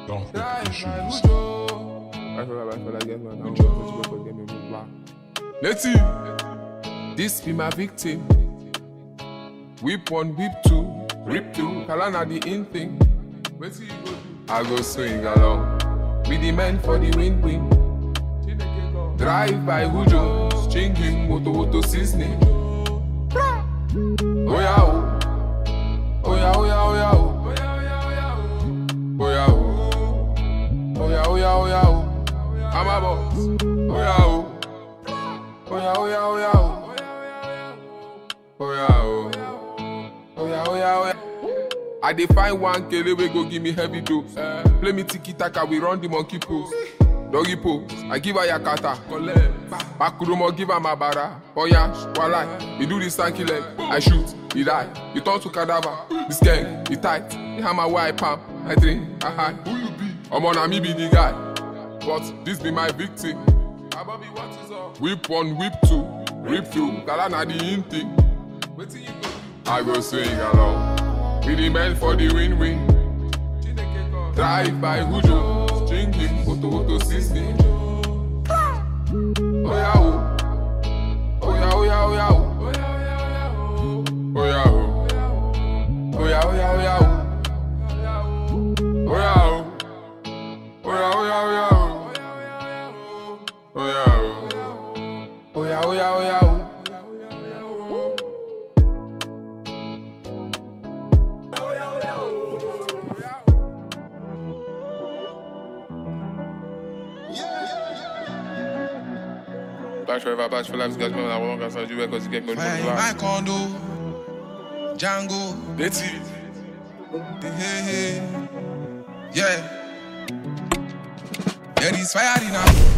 Don't Drive make by issues. Ujo. I feel like I feel like get me now. Ujo. Get me move back. Letty, this be my victim. Whip one, whip two, rip two. Kalana the in thing. Wetin you go do? I go swing along with the men for the win win. Drive by Ujo, string him, moto moto seasoning. Oh yeah, oh. Oh yeah, oh yeah, oh yeah, oh. Oh yeah, oh. Oh yeah, oh yeah, oh yeah, oh. I'm a boss. Oh yeah, oh. Oh yeah, oh yeah, oh yeah, oh. Oh yeah, oh. Oh yeah, oh yeah, oh yeah. I dey find one kele wey go give me heavy dose. Play me tiki taka, we run the monkey pose. Doggy pose, I give her yakata. Bakurumo give her mabara. Oya, walai, he do the stanky leg. I shoot, he die. He turn to cadaver. This gang, he tight. He hammer where I pump. I drink, I hide. Who you be? Omo na me be the guy. But this be my victim. Abobi, what is up? Whip one, whip two, rip two. Gala na the in thing. Wetin you go do? I go swing along. With the men for the win-win. Drive by Hujo, string him, photo photo system. Oh yeah, oh. Oh yeah, oh yeah, oh yeah, oh. Oh yeah, oh. Oh yeah, oh yeah, oh yeah, oh. Oh yeah, oh. Oh yeah, oh yeah, oh yeah, oh. Oh yeah, oh. Oh yeah, oh yeah, oh yeah, oh. Back forever, back for life, guys, man. I won't cancel you because you get me Fire in my condo, Django, Let's see. hey, hey, hey. yeah. Yeah, this fire in a